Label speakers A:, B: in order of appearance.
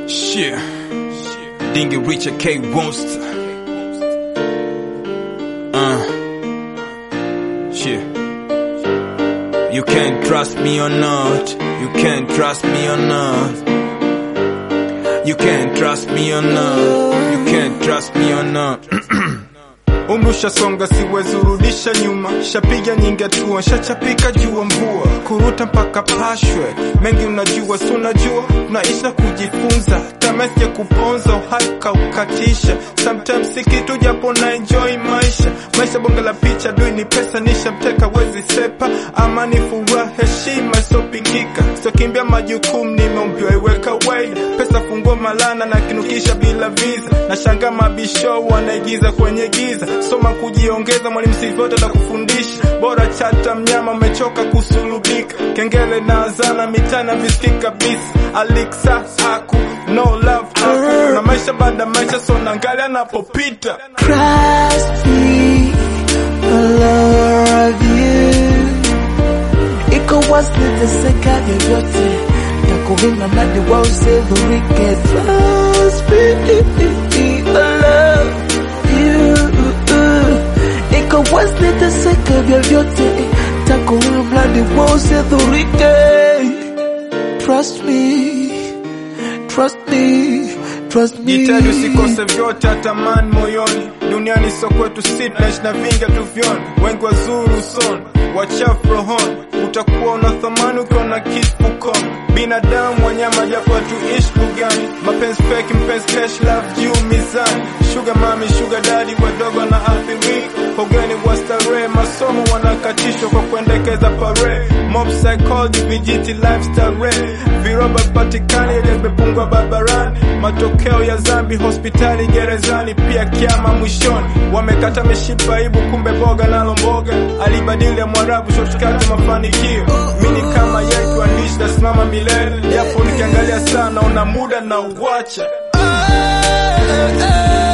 A: Shit. Dingy Richard K. Monster. Uh. Shit. You can trust me or not. You can trust me or not. You can trust me or not. You can trust me or not. Umri ushasonga siwezi urudisha nyuma, shapiga nyingi hatua, shachapika jua mvua, kuruta mpaka pashwe. Mengi unajua, si unajua, tunaisha kujifunza, tamesje kuponza, uhai kaukatisha. Sometimes si kitu japo na enjoy maisha, maisha bonge la picha, dui ni pesa, nishamteka wezi sepa, amani, furaha, heshima isopingika, sitokimbia majukumu, nimeumbiwa iwe kawaida, pesa fungua malana na kinukisha bila visa, na shanga mabisho wanaigiza kwenye giza soma kujiongeza, mwalimu sivyote atakufundisha. Bora chata mnyama, umechoka kusulubika. Kengele na azana mitana visikika kabisa. Aliksa aku no love aku na maisha baada maisha, so naangalia anapopita.
B: Trust me, my lover of you. Iko wazi teseka vyovyote, takuvinga mradi wa usidhurike. Trust me, I love you. Iko wazi teseka vyovyote, takuvinga mradi wa usidhurike. Trust me, trust me, trust me.
A: Jitahidi usikose vyote, atamani moyoni. Duniani sio kwetu, si tunaishi na vingi tuvyoni. Wengi wazuri usoni, wachafu rohoni. Utakuwa una thamani ukiwa na kitu mfukoni. Binadamu wanyama, japo hatuishi bugani. Mapenzi fake, mpenzi cash, love juu mizani. Sugar mami, sugar daddy, wadogo na athirika. Pogeni wa starehe, masomo wanakatishwa kwa kuendekeza pare. Mob psychology, vijiti lifestyle rate. Viroba patikani, ile vimepungwa barabarani. Matokeo ya zambi, hospitali, gerezani, pia kiama mwishoni. Wamekata mishipa ibu, kumbe boga nalo mboga. Alibadili ya mwarabu, shortcut mafanikio. Mini kama yetu andishi, tasimama milele. Japo nikiangalia sana, una muda na uwacha.
B: Oh, oh, oh.